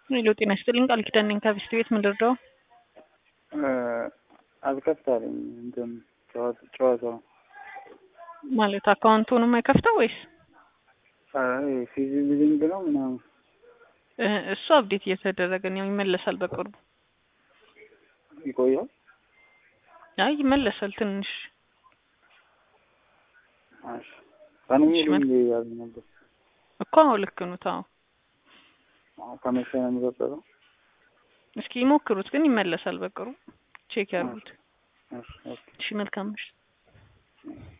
ሄሎ ጤና ይስጥልኝ ቃል ኪዳን ነኝ ከቢስት ቤት ምን ልርዳው? አልከፍታለኝ እንትን ጨዋታው ማለት አካውንቱን የማይከፍተው ወይስ ፊዚቢሊንግ ነው ምናምን እ እሱ አብዴት እየተደረገ ነው ይመለሳል በቅርቡ። ይቆያል። አይ ይመለሳል ትንሽ እሺ ቀኑ እሺ፣ ሙሉ መልክ- እንዲ ያሉ ነበር። እኮ አዎ ልክ ነው ታው ከመቼ ነው የሚቀጥለው? እስኪ ይሞክሩት ግን ይመለሳል በቅርቡ ቼክ ያርጉት። እሺ ኦኬ። እሺ መልካም ምሽት።